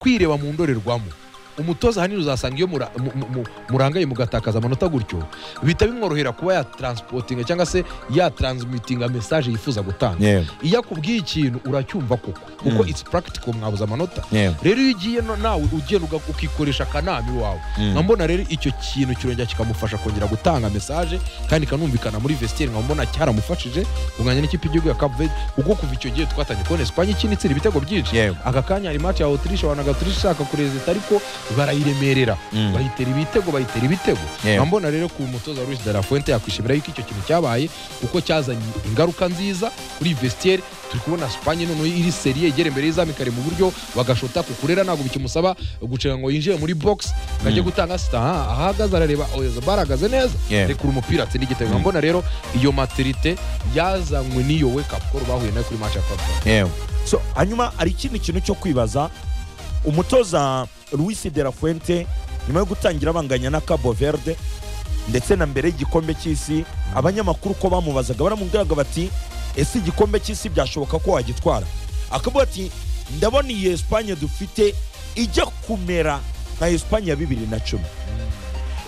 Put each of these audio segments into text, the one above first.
kwireba mu ndorerwamo umutoza ahanini uzasanga iyo mura- mu- mu- mu- murangaye mugatakaza amanota gutyo bihita bimworohera kuba yataransipotinga cyangwa se yataransimutinga mesaje yifuza gutanga yewe iyo akubwiye ikintu uracyumva koko kuko Mm. its practical mwabuze amanota yewe rero iyo ugiye no- nawe ugenda uga- ukikoresha akanama iwawe Mm. nka mbona rero icyo kintu kirongera kikamufasha kongera gutanga mesaje kandi kanumvikana muri vestiaire nka mbona cyaramufashije kunganya n'ikipe y'igihugu ya Cape Verde kuko kuva icyo gihe twatangiye kubona Espagne ikinitsira ibitego byinshi yewe aka kanya hari match ya Autriche wanaga Autriche ishaka kurezita ariko barayiremerera Mm. bayitera ibitego bayitera ibitego Yeah. nkaba mbona rero ku mutoza Luis de la Fuente yakwishimira yuko icyo kintu cyabaye kuko cyazanye ingaruka nziza kuri vestiaire turi kubona Spain noneho iri serie igera imbere y'izamu kare mu buryo bagashota kukurera ntabwo bikimusaba gucira ngo yinjire muri box ngajye gutanga sita aha ahagaze arareba Oyezabal ahagaze neza Yeah. rekura umupira atsinda igitego Mm. nkaba mbona rero iyo maturite yazanywe n'iyo wake up call bahuye nayo kuri match ya Cape Verde. yewe so hanyuma hari ikindi kintu cyo kwibaza umutoza Luis de la Fuente nyuma yo gutangira abanganya na Cabo Verde ndetse na mbere y'igikombe cy'isi abanyamakuru uko bamubazaga baramubwiraga bati ese igikombe cy'isi byashoboka ko wagitwara akavuga ati ndabona iyi Espagne dufite ijya kumera nka Espagne ya bibiri na cumi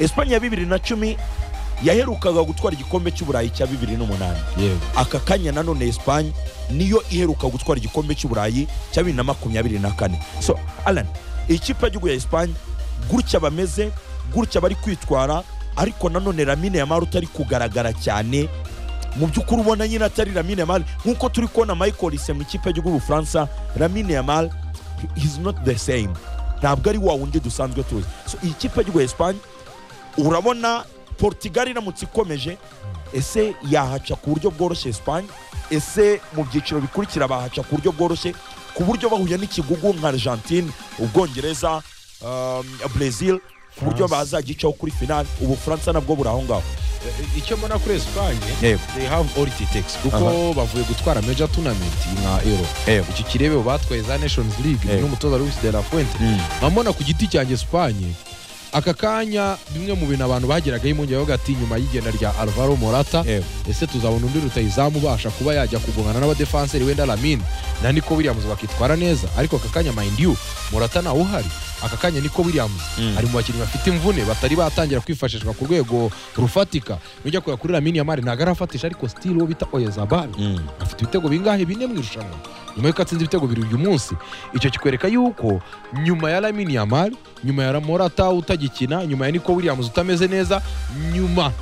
Espagne ya bibiri na cumi yaherukaga gutwara igikombe cy'uburayi cya bibiri n'umunani aka kanya nanone Espagne niyo iheruka gutwara igikombe cy'uburayi cya bibiri na makumyabiri na kane so alan ikipe y'igihugu ya Espagne gutya bameze gutya bari kwitwara ariko nanone Lamine Yamal utari kugaragara cyane mu by'ukuri ubona nyine atari Lamine Yamal nk'uko turi kubona Michael Essien mu ikipe y'igihugu Bufaransa Lamine Yamal he's not the same ntabwo ari wa wundi dusanzwe tuzi so iyi kipe y'igihugu ya Espagne urabona Portugal iramutse ikomeje ese yahaca ku buryo bworoshye Espagne ese mu byiciro bikurikira bahaca ku buryo bworoshye ku buryo bahuye n'ikigugu nka Argentine Ubwongereza um, Brazil ku buryo France. bazagicaho kuri finale Ubufaransa nabwo buri aho ngaho Eh, icyo mbona kuri Espagne yewe they have all it takes kuko Aha. bavuye gutwara major tournament nka Euro yewe iki kirebe batwaye za nations league Eh. n'umutoza Luis de la Fuente nkabona ku giti cyanjye Espagne aka kanya bimwe mu bintu abantu bageraga impungenge bavuga ati nyuma y'igenda rya Alvaro Morata yewe ese tuzabona undi rutayizamu ubasha kuba yajya kugongana n'abadefanseri wenda Lamine na Nico Williams bakitwara neza ariko aka kanya mind you Morata nawe uhari aka kanya Nico Williams Mm. ari mu bakinnyi bafite imvune batari batangira kwifashishwa ku rwego rufatika nujya kureba kuri Lamine Yamal ntabwo arafatisha ariko still uwo bita Oyezabal Mm. afite ibitego bingahe bine mu irushanwa nyuma y'uko atsinze ibitego bibiri uyu munsi icyo kikwereka yuko nyuma ya Lamine Yamal nyuma ya Morata utagikina nyuma ya Nico Williams utameze neza nyuma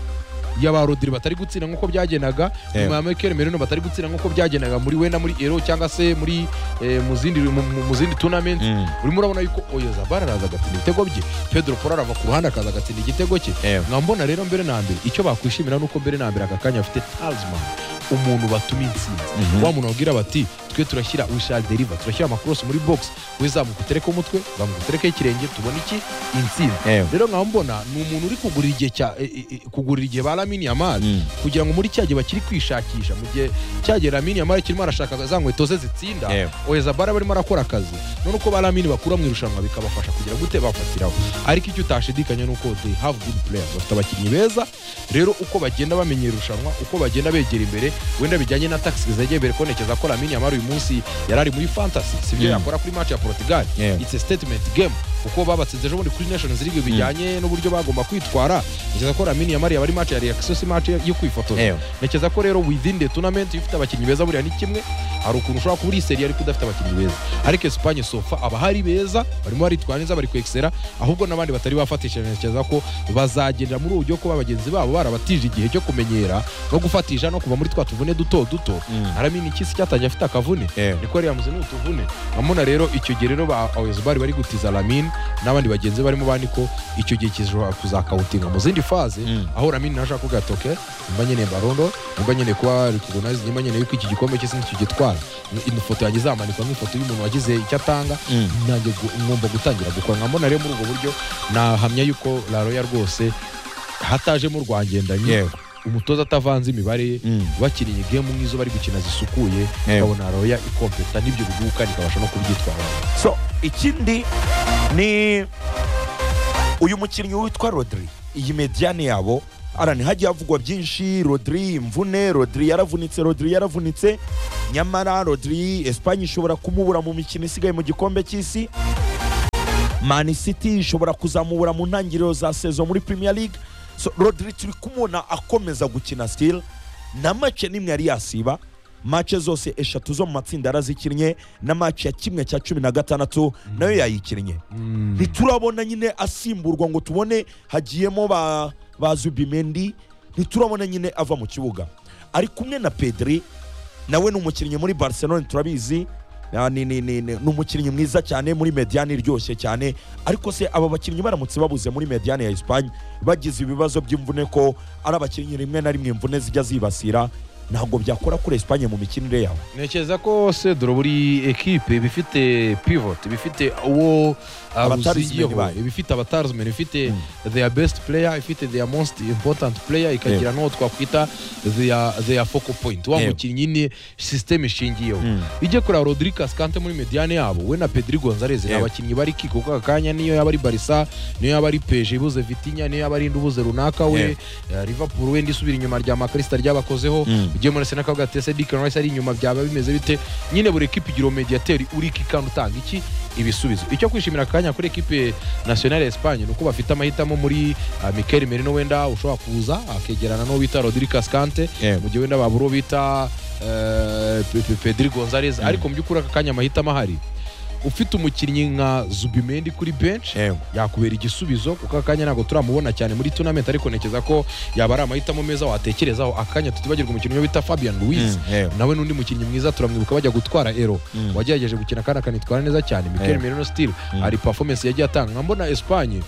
y'aba Rodri batari gutsinda nk'uko byagenaga Eh. nyuma ya Mikel Merino batari gutsinda nk'uko byagenaga muri wenda muri Euro cyangwa se muri eh, mu zindi mu- mu- mu zindi tournament Mm. urimo urabona yuko Oyezabal araza agatsinda ibitego bye Pedro Porro arava ku ruhande akaza agatsinda igitego cye yewe nkaba mbona rero mbere na mbere icyo bakwishimira nuko mbere na mbere aka kanya afite talisman umuntu batuma insinzi Mhm. wa muntu babwira bati twe turashyira wishari deriva turashyira amakorosi muri box we zamuka utereke umutwe zamuka utereke ikirenge tubona iki insinzi yewe rero nkaba mbona ni umuntu uri kugurira igihe cya e- e- e- kugurira igihe ba lamini yamari Mm. kugira ngo muri cya gihe bakiri kwishakisha mu gihe cya gihe lamini yamari kirimo arashaka za nkweto ze zitsinda yewe oyezabara barimo arakora akazi none uko ba lamini bakura mu irushanwa bikabafasha kugira gute bafatiraho ariko icyo utashidikanya ni uko they have good players bafite abakinnyi beza rero uko bagenda bamenya irushanwa uko bagenda begera imbere wenda bijyanye na taxi zegeye imbere ko ntekereza ko lamini yamara uyu munsi yari ari muri fantasy si byo Mm. yakora kuri match ya portugal Yeah. it's a statement game kuko babatsinze ejo bundi kuri nations league bijyanye n'uburyo bagomba kwitwara ntekereza ko lamini yamara yaba ari match ya reaction si match yo kwifotoza yewe ntekereza ko rero within the tournament iyo ufite abakinnyi beza buriya ni kimwe hari ukuntu ushobora kuba uri seri ariko udafite abakinnyi beza ariko Espagne sofa abahari beza barimo baritwara neza bari kwexera ahubwo n'abandi batari bafatishije ntekereza ko bazagendera muri ubu buryo kuba bagenzi babo barabatije igihe cyo kumenyera no gufatisha no kuva muri twa tuvune duto duto Mm. haramini ikisi cyatangiye afite akavune yewe niko Williams ni utuvune amuna rero icyo gihe rero ba Oyezabari bari gutiza Lamine n'abandi bagenzi barimo ba Niko icyo gihe kizashobora kuzakawutinga mu zindi faze Mm. aho Lamine naje kuvuga ati okay nimba nyene barondo nimba nyene kuba recognize nimba nyene yuko iki gikombe cy'isi nikigitwara ifoto yanjye izamanikwa nk'ifoto y'umuntu wagize icyo atanga Mm. nanjye gu- ngomba gutangira gukora nkabona rero muri ubwo buryo nahamya yuko La Roya rwose hatajemo rwangendanye yewe umutoza atavanze imibare ye Mm. bakiniye gemu nk'izo bari gukina zisukuye Yego. babona roya ikompeta n'ibyo bigugu kandi ikabasha no kubyitwara so ikindi ni uyu mukinnyi witwa Rodri iyi mediyane yabo arani hagiye havugwa byinshi Rodri imvune Rodri yaravunitse Rodri yaravunitse nyamara Rodri Espagne ishobora kumubura mu mikino isigaye mu gikombe cy'isi man city ishobora kuzamubura mu ntangiriro za sezo muri premier league so, rodri turi kumubona akomeza gukina still na mace n'imwe yari yasiba mace zose eshatu zo mu matsinda yarazikinnye na mace ya kimwe cya cumi na gatandatu nayo yayikinnye ntiturabona nyine asimburwa ngo tubone hagiyemo ba, ba zubimendi ntiturabona nyine ava mu kibuga ari kumwe na pedri nawe ni umukinnyi muri barcelone turabizi na- ni- ni- ni- ni- ni umukinnyi mwiza cyane muri mediyane iryoshye cyane ariko se aba bakinnyi baramutse babuze muri mediyane ya esipanye bagize ibibazo by'imvune ko ari abakinnyi rimwe na rimwe imvune zijya zibasira ntabwo byakora kuri esipanye mu mikinire yawe ntekereza ko sedoro buri ekipe iba ifite pivot iba ifite uwo uh, Abatarizimeni ruzigiyeho, bayo. iba ifite abatarizmen ifite their best player ifite their most important player ikagira n'uwo twakwita their their focal point wa Yego. mukinnyi nyine system ishingiyeho ijye kureba rodriguez kante muri mediane yabo we na pedri gonzalez ni Yego. abakinnyi bari kiko kaka kanya niyo yaba ari barisa niyo yaba ari peje ibuze vitinya niyo yaba ari indi ubuze runaka we Yego. eh, liverpool wenda isubira inyuma rya makarista ryabakozeho Mm. ugiye muri senaka uvuga ati ese Declan Rice ari inyuma byaba bimeze bite nyine buri ekipe igira umediyateri uri iki kandi utanga iki ibisubizo icyo kwishimira akanya kuri ekipe nationale ya Espagne ni uko bafite amahitamo muri uh, Mikel Merino wenda ushobora kuza akegerana n'uwo bita Rodri Cascante mu gihe wenda babura uwo bita eh, Pe- Pe- Pedri Gonzalez ariko mu by'ukuri aka kanya amahitamo ahari ufite umukinnyi nka Zubimendi kuri bench yakubera igisubizo kuko akanya ntabwo turamubona cyane muri tournament ariko ntekereza ko yaba ari amahitamo meza watekerezaho akanya tutibagirwa umukinnyi umwe bita Fabian Ruiz nawe n'undi mukinnyi mwiza turamwibuka bajya gutwara ero Mm. wagerageje gukina kandi akanitwara neza cyane Mikel Yeah. Merino still Mm. hari performance yagiye atanga nkambona Espagne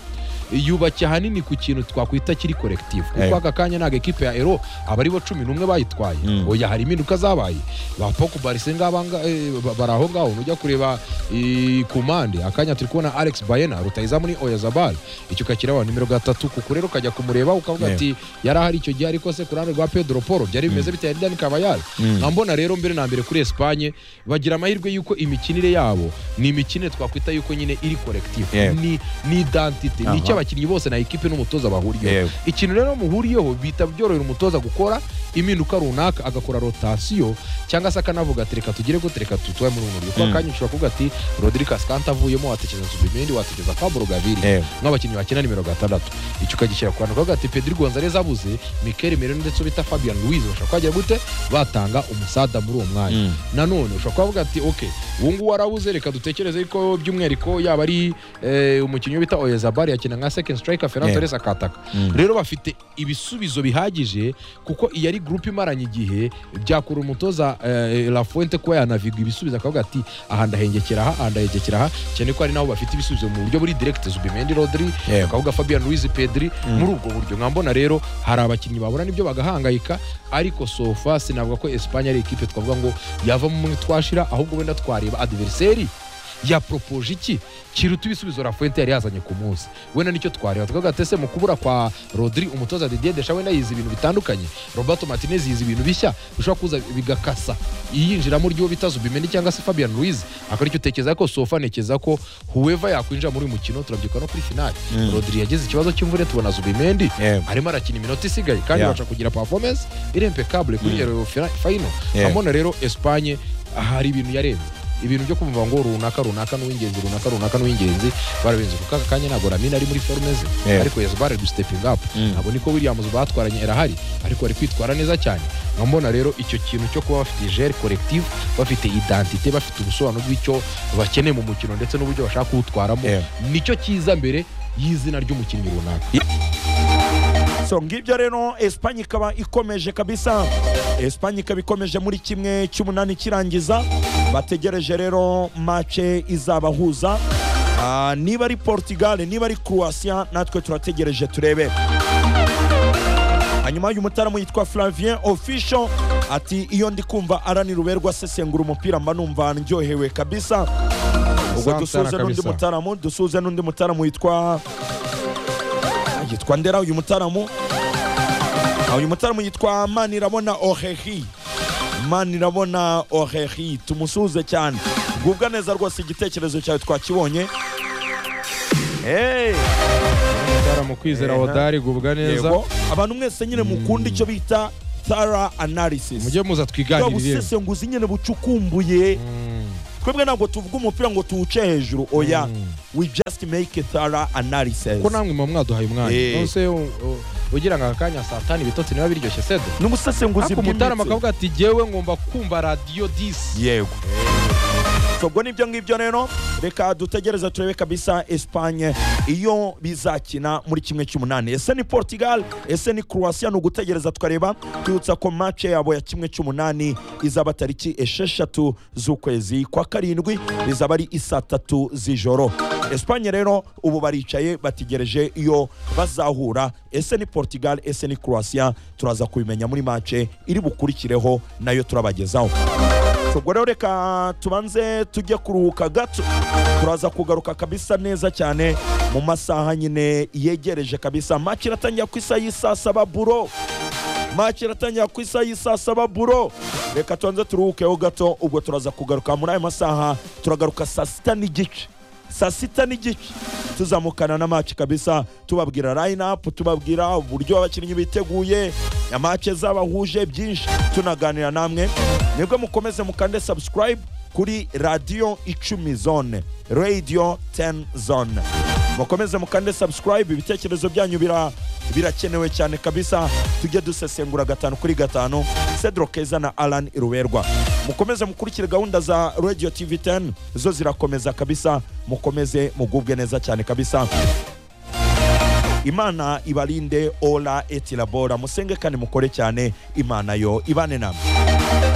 yubakiye ahanini ku kintu twakwita kiri collective kuko Yeah. aka kanya ntabwo ekipe ya ero aba ari bo cumi n'umwe bayitwaye Mm. oya hari impinduka zabaye ba Pogba rese ngaba nga- eh, ba- bari aho ngaho nujya kureba eh, kumande akanya turi kubona Alex Baena rutayizamu ni Oyazabal icyo kakira wa nimero gatatu kuko rero ukajya kumureba ukavuga Yeah. ati yari ahari icyo gihe ariko se ku ruhande rwa Pedro Poro byari bimeze bite ya Dani Carvajal nkaba mbona rero mbere na mbere kuri Espagne bagira amahirwe y'uko imikinire yabo ni imikinire twakwita y'uko nyine iri collective Yego. ni ni identity ni Aha. icyo abakinnyi bose na ekipe n'umutoza bahuriyeho ikintu rero muhuriyeho bita byorohera umutoza gukora impinduka runaka agakora rotasiyo cyangwa se akanavuga ati reka tugire gute reka tutwaye muri ubu buryo kuko Mm. akanya ushobora kuvuga ati Rodri Cascante avuyemo watekereza Zubimendi watekereza Pablo Gaviri nk'abakinnyi bakina nimero gatandatu icyo ukagishyira ku bantu kavuga ati Pedri Gonzalez abuze Mikel Merino ndetse uwo bita Fabian Ruiz bashobora kuhagira gute batanga umusada muri uwo mwanya nanone ushobara kuvuga ati ok ubu ngubu arabuze reka dutekereze ko by'umwihariko yaba ari eh, umukinnyi bita oyezabari yakina nka second striker ferran Yeah. torres akataka rero bafite ibisubizo bihagije kuko iyo ari gurupe imaranye igihe byakura umutoza eh, lafuente kuba yanavigwa ibisubizo akavuga ati aha ndahengekera aha aha ndahengekera aha cyane ko ari naho bafite ibisubizo mu buryo buri direct zubimendi rodri akavuga fabian ruiz pedri Mm. muri ubwo buryo nkambona rero hari abakinnyi babura n'ibyo bagahangayika ariko sofa sinavuga ko esipanye ari ikipe twavuga ngo yavamo umwe twashira ahubwo wenda twareba adiveriseri yaporopoje iki kiruta ibisubizo rafuente yari yazanye ku munsi wenda nicyo twareba tukavuga ati ese mu kubura kwa rodri umutoza didier desha wenda yize ibintu bitandukanye roberto martinez yize ibintu bishya bishobora kuza bigakasa iyinjiramo ry'uwo bita zubimendi cyangwa se fabian ruiz akora icyo utekereza ko sofa ntekereza ko huweva yakwinjira muri uyu mukino turabyibuka no kuri finali Mm. rodri yagize ikibazo cy'imvune tubona zubimendi arimo arakina iminota isigaye kandi Yeah. abasha kugira performance iri impeccable kuri Mm. iyo fina- final Yeah. hamwe rero Espagne hari ibintu yarenze ibintu byo kumva ngo runaka runaka n'uw'ingenzi runaka runaka n'uw'ingenzi barabenze kuko aka kanya ntabwo ramina ari muri forme ze Yeah. ariko Esbar ari gustepinga up Mm. ntabwo niko Williams batwaranye erahari ariko ari kwitwara neza cyane nkambona rero icyo kintu cyo kuba bafite gere collective bafite identite bafite ubusobanuro bw'icyo bakeneye mu mukino ndetse n'uburyo bashaka kuwutwaramo Yeah. nicyo kiza mbere y'izina ry'umukinnyi runaka so ngibyo rero esipanye ikaba ikomeje kabisa esipanye ikaba ikomeje muri kimwe cy'umunani kirangiza bategereje rero mace izabahuza Ah, niba ari portugal niba ari croatia natwe turategereje turebe hanyuma uyu mutaramo yitwa flavien official ati iyo ndi kumva arani ruberwa asesengura umupira mba numva ndyohewe kabisa Sana ubwo sana dusuze n'undi kabisa. mutaramu dusuze n'undi mutaramu yitwa yitwa ndera uyu mutaramu Ah, uyu mutaramu yitwa manirabona ohehi manirabona ohehi tumusuze cyane gubwa neza rwose igitekerezo cyawe twakibonye Hey! mu kwizera Eh, odari gubwa neza Yego. abantu mwese nyine mukunda icyo bita thara analysis mujye muza bwa twiganirire busesenguzi nyine bucukumbuye twebwe ntabwo tuvuga umupira ngo tuwuce hejuru oya Mm. we just make a thorough analysis ko namwe muba mwaduhaye umwanya Eh. nonse u- u- ugira ngo akanya saa tanu ibitotsi niba biryoshye sedo n'ubusesenguzi ariko umutarama bw'imitsi akavuga ati jyewe ngomba kumva radiyo disi yego So, ubwo nibyo ngibyo rero reka dutegereze turebe kabisa esipanye iyo bizakina muri kimwe cy'umunani ese ni portugal ese ni croatia ni ugutegereza tukareba twibutsa ko mace yabo ya kimwe cy'umunani izaba tariki esheshatu z'ukwezi kwa karindwi izaba ari isaa tatu z'ijoro esipanye rero ubu baricaye bategereje iyo bazahura ese ni portugal ese ni croatia turaza kubimenya muri mace iri bukurikireho nayo turabagezaho So, ubwo rero reka tubanze tujye kuruhuka gato turaza kugaruka kabisa neza cyane mu masaha nyine yegereje kabisa maci iratangira ku isaha y'i saa saba buro maci iratangira ku isaha y'i saa saba buro reka tubanze turuhukeho gato ubwo turaza kugaruka muri ayo masaha turagaruka saa sita n'igice saa sita n'igice tuzamukana na maci kabisa tubabwira line-up tubabwira uburyo abakinnyi biteguye amace zabahuje byinshi tunaganira namwe nibwo mukomeze mukande subscribe kuri radiyo icumi zone radio 10 zone mukomeze mukande subscribe ibitekerezo byanyu bira- birakenewe cyane kabisa tujye dusesengura gatanu kuri gatanu cedro keza na alan iruberwa mukomeze mukurikire gahunda za radio tv 10 zo zirakomeza kabisa mukomeze mugubwe neza cyane kabisa imana ibarinde ora et labora musenge kandi mukore cyane imana yo ibane namwe